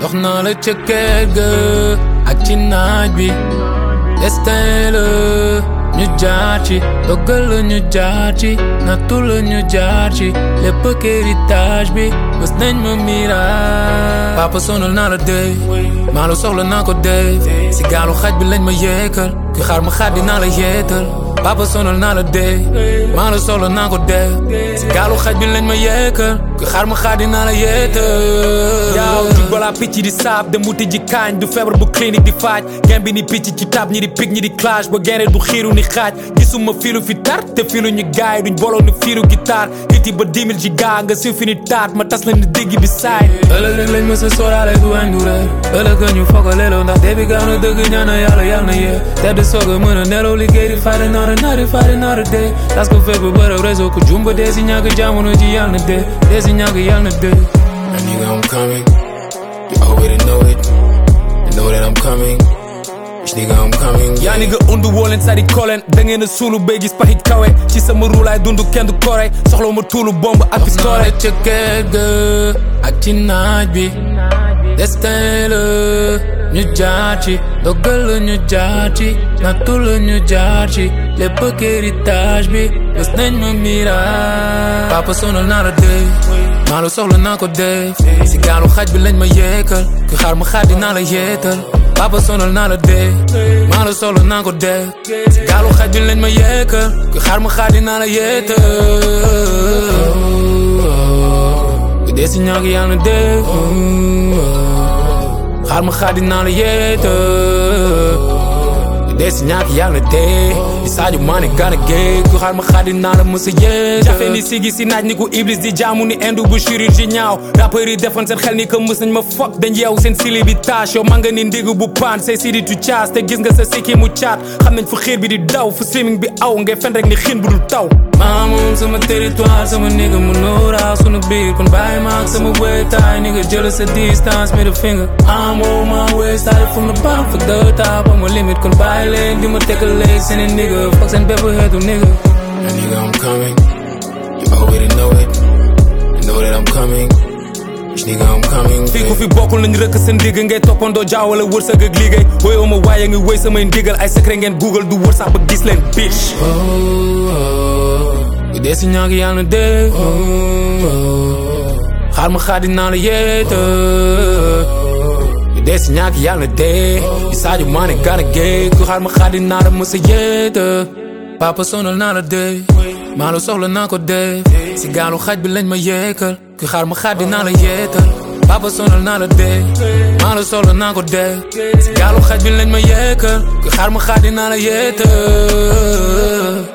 dox naa la ca kër ga ak ci naaj bi destin la ñu jaar ci dogal la ñu jaar ci nattu la ñu jaar ci lépp héritage bi bés nañ ma miraas papa sonal naa la dee maa la soxla naa ko dee si gaalu xaj bi lañ ma yeekal ki xaar ma xaddi naa la yeetal papa sonal naa la dee maa la soxla naa ko dee si gaalu xaj bi lañ ma yeekal ki xaar ma xaddi naa la yeetal yaaw jug balaa picc di saab dem wuti ji kaañ du feebar bu clinique di faaj gem bi ni picc ci tab ñi di picc ñi di clash ba gene du xiiru ni xaaj gisuma filu fi tar te filu ñu gaay duñ boloo ni fiiru guitare hiti ba 10 000 ci gaa nga siw fi ni taat ma tas la ni dégg bi saay ëllëg rek lañ ma sa sóoraale du wañ du reer ëllëg ñu foog a leeloo ndax dee bi gaaw na dëgg ñaan na yàlla yàlla na yee tedd soog a mën a nelaw liggéey di fari naara naari fari naara dee tas ko fépp bërëb réseau ko jumba dee si ñàkk jamono ji yàlla na dee dee si ñàkk yàlla na dee And nigga, I'm coming. You already know it. You know that I'm coming. Bitch, nigga, I'm coming. yaa ni nga undu woo leen sadi koleen da ngeen a suulu béy gis paxi kawe ci sama ruulaay dund kenn du kore soxla ma tuulu bomb ak naa pistolet la ca kër ga ak ci naaj bi destin la ñu jaar ci dogal la ñu jaar ci nattu la ñu jaar ci lépp héritage bi bés nañ ma miraas papa sonal naa la dee maa la soxla naa ko dee si gaalu xaj bi lañ ma yeekal ki xaar ma xaddi naa la yeetal papa sonal naa la dee maa la soxla naa ko dee si gaalu xaj bi lañ ma yeekal ki xaar ma xaddi naa la yeetal dee si ñàkk yàlla na dee xaar ma xaddi naa la yeetal dee si ñàkk yàlla na dee di Sadio Mané gana géej ku xaar ma xaddi naa la mësa yeetal jafe ni sigi si naaj ni ku iblis di jaamu ni indu bu chirurgie ñaaw rappeurs yi defoon seen xel ni que mës nañ ma fokk dañ yeew seen sili bi tâche yow man nga ni ndigg bu paan say sidi tu caas te gis nga sa sikki mu caat xam nañ fu xiir bi di daw fu streaming bi aw ngay fen rek ni xiin bu dul taw maa moom sama territoire sama nigga mu nooraa sunu biir kon bàyyi ma ak sama wéetaay nigga jël sa distance middle finger I'm on my way started from the bottom for the top am limit kon bàyyi leen di ma tegal léegi seen i nigga foog seen bépp xeetu nigga And nigga, I'm coming. You already know it. You know that I'm coming. Bitch, nigga, I'm coming. fii ku fi bokkul nañ rëkk seen ndigg ngay toppandoo jaawale wërsëg ak liggéey woyoo ma waaye ngi woy samay ndigal ay secret ngeen google du wër sax ba gis leen bitch oh oh dee si ñàkk yàlla na dee oh oh xaar ma xaddi naa la yeetal dee si ñàkk yàlla na dee di Sadio Mané gana géej ku xaar ma xaddi naa la mësa yeetal papa sonal naa la dee maa la soxla naa ko dee si gaalu xaj bi lañ ma yeekal ku xaar ma xaddi naa la yeetal papa sonal naa la dee maa la soxla naa ko dee si gaalu xaj bi lañ ma yeekal ku xaar ma xaddi naa la yeetal